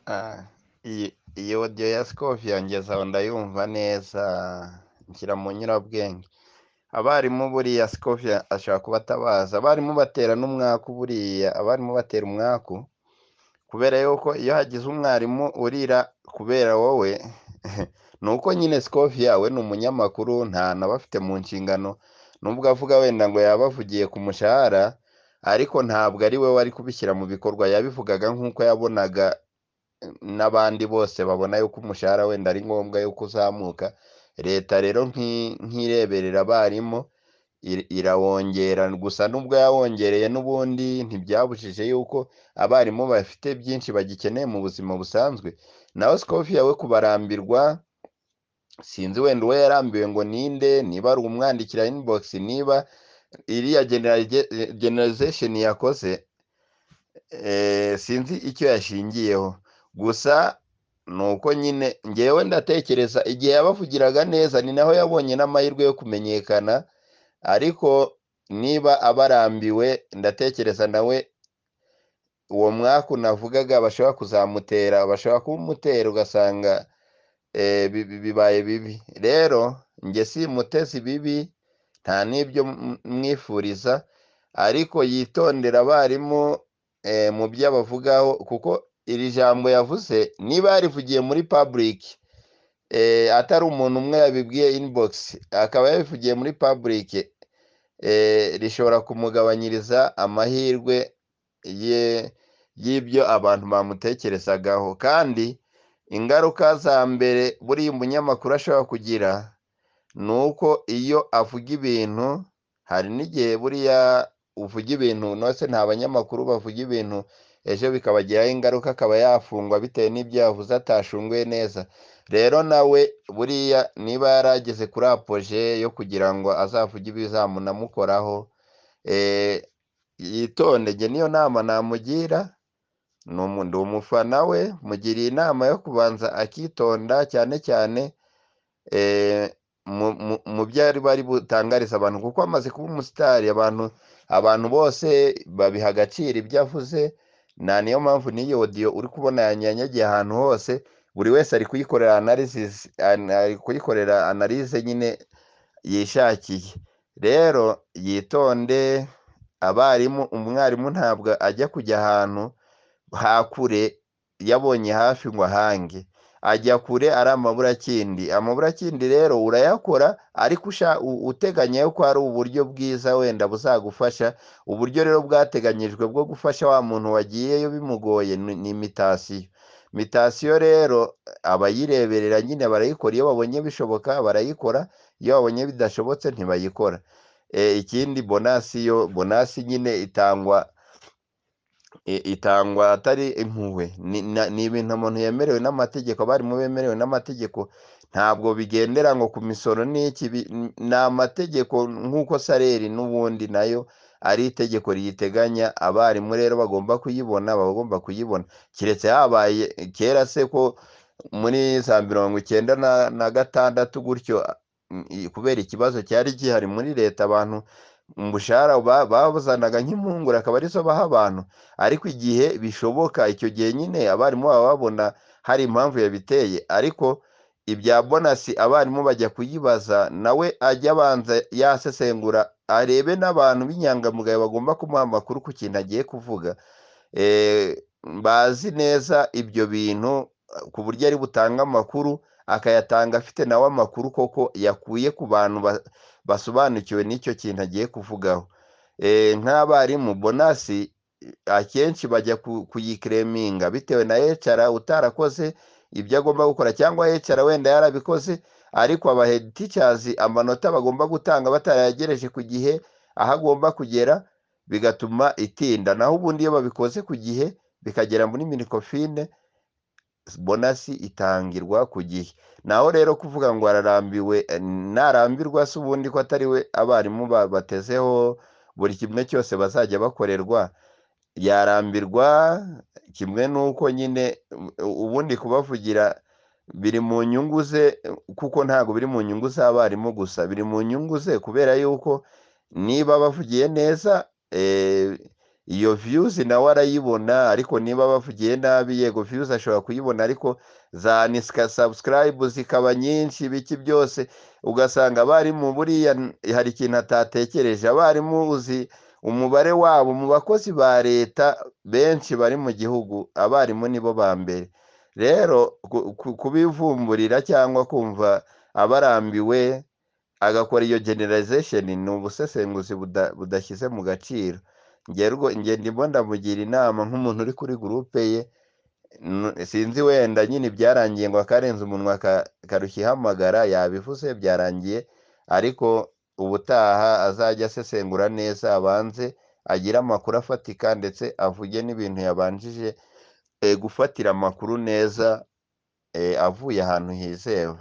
Ah, iyi iyo odiyo ya sikofi yanjye nkaba ndayumva neza nshyira mu nyurabwenge, abarimu buriya sikofi ashobora kuba atabazi, abarimu batera n'umwaku buriya, abarimu batera umwaku kubera yuko iyo hagize umwarimu urira kubera wowe ni uko nyine sikofi yawe ni umunyamakuru ntaba afite mu nshingano nubwo avuga wenda ngo yaba avugiye ku mushahara ariko ntabwo ari we wari kubishyira mu bikorwa yabivugaga nk'uko yabonaga n'abandi bose babona yuko umushahara wenda ari ngombwa yuko uzamuka leta rero nk'ireberera abarimu irawongera gusa nubwo yawongereye n'ubundi ntibyabujije yuko abarimu bafite byinshi bagikeneye mu buzima busanzwe naho sikofi yawe kubarambirwa sinzi wenda uwo yarambiwe ngo ninde niba ari umwandikira inibogisi niba iriya generalizesheni yakoze sinzi icyo yashingiyeho gusa ni uko nyine ngewe ndatekereza igihe yabavugiraga neza ni naho yabonye n'amahirwe yo kumenyekana ariko niba abarambiwe ndatekereza nawe uwo mwaka navugaga bashobora kuzamutera bashobora kumutera ugasanga bibaye bibi rero njye si mutezi bibi nta n'ibyo mwifuriza ariko yitondera abarimu mu byo abavugaho kuko iri jambo yavuze niba yarivugiye muri paburike atari umuntu umwe yabibwiye inibogisi akaba yabivugiye muri paburike rishobora kumugabanyiriza amahirwe y'ibyo abantu bamutekerezagaho kandi ingaruka za mbere buriya umunyamakuru ashobora kugira ni uko iyo avuga ibintu hari n'igihe buriya uvuga ibintu nose nta banyamakuru bavuga ibintu ejo bikabagiraho ingaruka akaba yafungwa bitewe n'ibyo yavuze atashunguye neza rero nawe buriya niba yarageze kuri apoje yo kugira ngo azavuge ibizamunamukoraho yitonde njye niyo nama namugira ni umufana we mugiriye inama yo kubanza akitonda cyane cyane mu byo ari butangariza abantu kuko amaze kuba umusitari abantu abantu bose babiha agaciro ibyo avuze nta niyo mpamvu n'iyo odiyo uri kubona yanyanyagiye ahantu hose buri wese ari kuyikorera ari kuyikorera analize nyine yishakiye rero yitonde abarimu umwarimu ntabwo ajya kujya ahantu hakure yabonye hafi ngo ahange ajya kure ari amaburakindi amaburakindi rero urayakora ariko uteganya ko hari uburyo bwiza wenda buzagufasha uburyo rero bwateganyijwe bwo gufasha wa muntu wagiyeyo bimugoye ni imitasiyo imitasiyo rero abayireberera nyine barayikora iyo babonye bishoboka barayikora iyo babonye bidashobotse ntibayikora ikindi bonasi yo bonasi nyine itangwa itangwa atari impuhwe ni ibintu umuntu yemerewe n'amategeko abarimu bemerewe n'amategeko ntabwo bigendera ngo ku misoro n'iki ni amategeko nk'uko sareri n'ubundi nayo ari itegeko riyiteganya abarimu rero bagomba kuyibona baba bagomba kuyibona keretse habaye kera se ko muri za mirongo icyenda na gatandatu gutyo kubera ikibazo cyari gihari muri leta abantu umushahara babuzanaga nk'impungura akaba arizo baha abantu ariko igihe bishoboka icyo gihe nyine abarimu baba babona hari impamvu yabiteye ariko ibya bonasi abarimu bajya kuyibaza nawe ajya abanza yasesengura arebe n'abantu b'inyangamugayo bagomba kumuha amakuru ku kintu agiye kuvuga bazi neza ibyo bintu ku buryo ari butange amakuru akayatanga afite nawe amakuru koko yakuye ku bantu basobanukiwe n'icyo kintu agiye kuvugaho nk'abarimu bonasi akenshi bajya kuyikereminga bitewe na ecara utarakoze ibyo agomba gukora cyangwa ecara wenda yarabikoze ariko abahedi ticazi amanota bagomba gutanga batarayagereje ku gihe aho agomba kugera bigatuma itinda naho ubundi iyo babikoze ku gihe bikagera muri minikofine bonasi itangirwa ku gihe naho rero kuvuga ngo ararambiwe narambirwa se ubundi ko atari we abarimu batezeho buri kimwe cyose bazajya bakorerwa yarambirwa kimwe n'uko nyine ubundi kubavugira biri mu nyungu ze kuko ntabwo biri mu nyungu z'abarimu gusa biri mu nyungu ze kubera yuko niba bavugiye neza iyo viyuzi nawe arayibona ariko niba bavugiye nabi yego viyuzi ashobora kuyibona ariko zanisika sabusikarayibu zikaba nyinshi ibiki byose ugasanga abarimu buriya hari ikintu atatekereje abarimu uzi umubare wabo mu bakozi ba leta benshi bari mu gihugu abarimu nibo ba mbere rero kubivumburira cyangwa kumva abarambiwe agakora iyo generalization ni ubusesenguzi budashyize mu gaciro ndimo ndamugira inama nk'umuntu uri kuri gurupe ye sinzi wenda nyine ibyarangiye ngo akarenze umunwa akarukihamagara yabivuze byarangiye ariko ubutaha azajya asesengura neza abanze agire amakuru afatika ndetse avuge n'ibintu yabanjije gufatira amakuru neza avuye ahantu hizewe